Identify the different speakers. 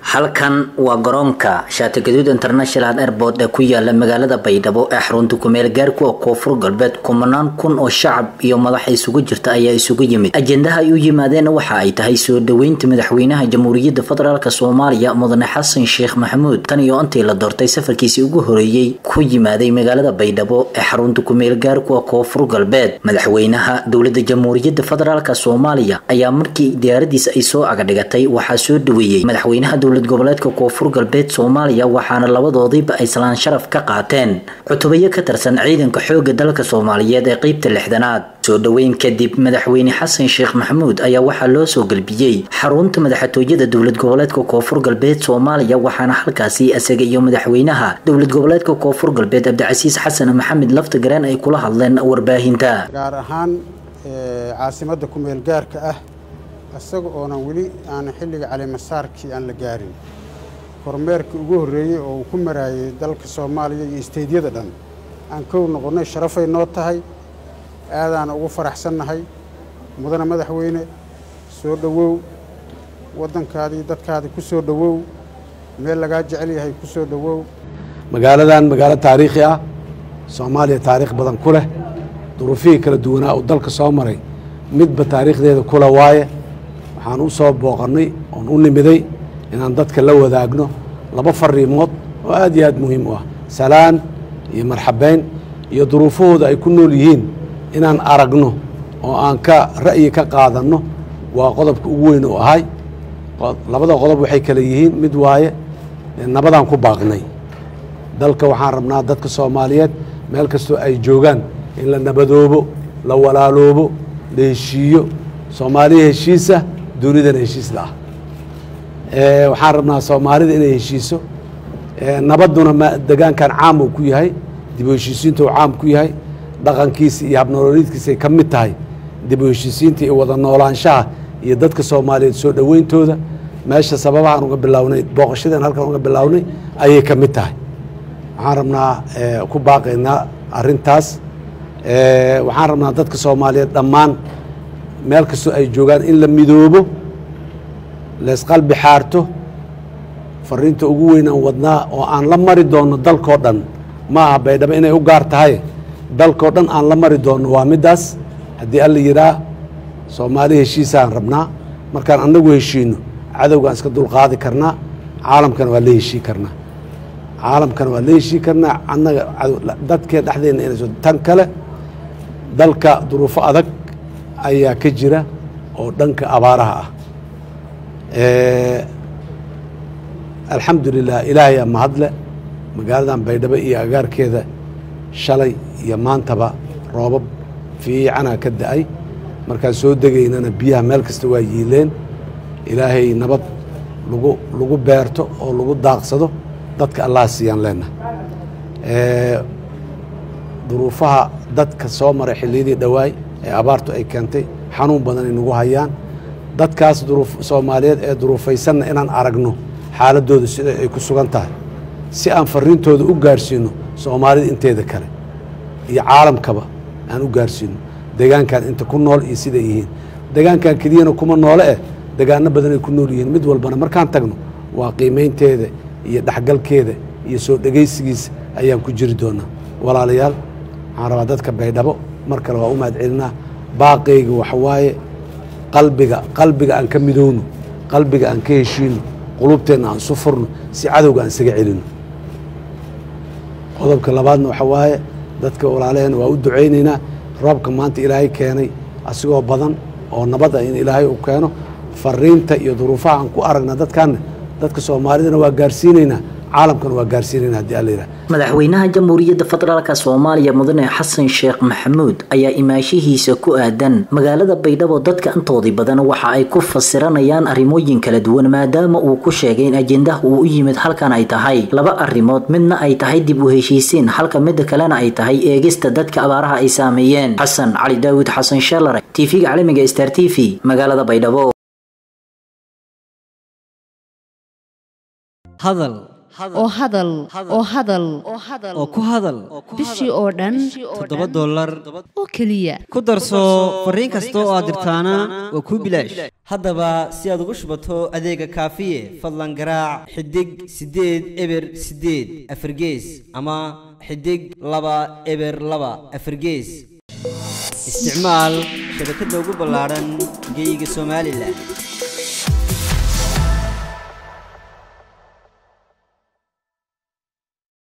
Speaker 1: halkan waa garoonka shaatigaduud international airport ee ku yaala magaalada baydhabo ee xarunta kumeel gaarku oo koonfur galbeed kumanaan kun oo shacab iyo madaxa isugu jirta ayaa isugu yimid ajendaha ay u yimaadeen waxa ay tahay soo dhaweynta madaxweynaha jamhuuriyadda federaalk soomaaliya mudane xasan sheekh maxamuud tan iyo intii la doortay safarkiisii ugu horeeyey ku yimaaday magaalada baydhabo ee xarunta kumeel gaarku oo koonfur galbeed madaxweynaha dowlada jamhuuriyadda federaalk soomaaliya ayaa markii diyaaradiisa ay soo agadhigatay waxaa soo dhaweeyey madaxweynaha dowlad goboleedka koonfur galbeed soomaaliya waxaana labadoodiiba ay salaan sharaf ka qaateen cutubayo ka tirsan ciidanka xooga dalka soomaaliyeed ee qeybta lixdanaad soo dhaweyn kadib madaxweyne xasan sheekh maxamuud ayaa waxaa loo soo galbiyey xarunta madaxtooyada dowlad goboleedka koonfur galbeed soomaaliya waxaana halkaasi isaga iyo madaxweynaha dowlad goboleedka koonfur galbeed cabdicasiis xasan maxamed laftagareen ay kula hadleen warbaahinta
Speaker 2: gaar ahaan caasimadda kumeel gaarka ah isaga oonan weli aanan xilliga calimasaarkii aan la gaarin kormeerkii ugu horreeyey oo uu ku maraayey dalka soomaaliya iyo isteydyada dhan aan kow noqonnay sharafay noo tahay aadaana ugu faraxsannahay mudane madaxweyne soo dhowow waddankaadii dadkaadii ku soo dhowow meel lagaa jecel yahay ku soo dhowow
Speaker 3: magaaladan magaalo taariikhi ah soomaaliya taariikh badan ku leh duruufihii kala duwanaa uu dalka soo maray midba taariikhdeeda kula waaye waxaan u soo booqannay oon u nimiday inaan dadka la wadaagno laba fariimood oo aad iyo aad muhiim u ah salaan iyo marxabeyn iyo duruufahooda ay ku nool yihiin inaan aragno oo aan ka ra'yi ka qaadanno waa qodobka ugu weyn oo ahay labada qodob waxay kale yihiin mid waaye nabadaan ku baaqnay dalka waxaan rabnaa dadka soomaaliyeed meel kastoo ay joogaan in la nabadoobo la walaaloobo la heshiiyo soomaaliya heshiisa dunidana heshiis la ah waxaan rabnaa soomaalida inay heshiiso nabadduna ma degaankan caam uu ku yahay dib u heshiisiinta uu caam ku yahay dhaqankiisa iyo habnolooliidkiisay ka mid tahay dib u heshiisiinta iyo wada noolaanshaha iyo dadka soomaaliyeed soo dhoweyntooda meesha sababahaan uga bilownay booqashadeen halkan uga bilownay ayay ka mid tahay waxaan rabnaa ku baaqaynaa arrintaas waxaan rabnaa dadka soomaaliyeed dhammaan meel kastoo ay joogaan in la midoobo laysqalbi xaarto fariinta ugu weyn aan wadnaa oo aan la mari doonno dalkoo dhan ma aha baydhabo inay u gaar tahay dalkoo dhan aan la mari doonno waa middaas haddii alla yidhaah soomaali heshiisaan rabnaa markaan annagu heshiino cadowgaan iska dulqaadi karnaa caalamkana waa la heshii karnaa caalamkana waa la heshii karnaa annaga dadkeen dhexdeenna inayso tan kale dalka duruufo adag ayaa ka jira oo dhanka abaaraha ah alxamdu lilah ilaahayaa mahadle magaaladan baydhabo iyo agaarkeeda shalay iyo maantaba roobab fiicanaa ka da-ay markaan soo degaynana biyaha meel kasta waa yiileen ilaahay nabad lagu lagu beerto oo lagu daaqsado dadka allah siiyaan leenahay duruufaha dadka soo maray xilliyadii dhowaay ee abaartu ay keentay xanuun badan ay nagu hayaan dadkaas soomaaliyeed ee duruufaysanna inaan aragno xaaladooda sida ay ku sugan tahay si aan fariintooda u gaarsiino soomaalida inteeda kale iyo caalamkaba aan u gaarsiino degaankan inta ku nool iyo siday yihiin degaankan keliyana kuma noole eh degaano badan ay ku nool yihiin mid walbana markaan tagno waa qiimaynteeda iyo dhexgalkeeda iyo soo dhegaysigiisa ayaan ku jiri doonaa walaalayaal waxaan rabaa dadka baydhabo mar kale waa u mahad celinaa baaqayga waxawaaye qalbiga qalbiga aan ka midowno qalbiga aan ka heshiino qulubteenna aan isu furno si cadowga aan isaga celino qodobka labaadna waxa waaye dadka walaalaheen waa u ducaynaynaa roobka maanta ilaahay keenay asigoo badan oo nabad ah in ilaahay uu keeno fariinta iyo duruufaha aan ku aragna dadkaanna dadka soomaalidana waa gaarsiinaynaa caalamkana waa gaarsiinayna haddii alla yidhaha
Speaker 1: madaxweynaha jamhuuriyadda federaalk soomaaliya mudane xasan sheekh maxamuud ayaa imaashihiisa ku aadan magaalada baydhabo dadka intoodii badan waxa ay ku fasiranayaan arrimooyin kala duwan maadaama uu ku sheegay in ajendaha uu u yimid halkan ay tahay laba arrimood midna ay tahay dib u heshiisiin halka midda kalena ay tahay eegista dadka abaaraha ay saameeyeen xasan cali daawud xasan sheelare tv-ga caalamiga star t v magaalada baydhabo
Speaker 4: oo hadal oo hadal
Speaker 5: oo ku hadal
Speaker 4: bishii oo dhan
Speaker 5: toddoba dollar
Speaker 4: oo keliya
Speaker 5: ku darso fariin kasta oo aad dirtaana waa kuu bilaash haddaba si aad ugu shubato adeega kaafiye fadlan garaac xidig siddeed eber siddeed afargees ama xidig laba eber laba afargees isticmaal shabakadda ugu ballaadhan geyga somalilan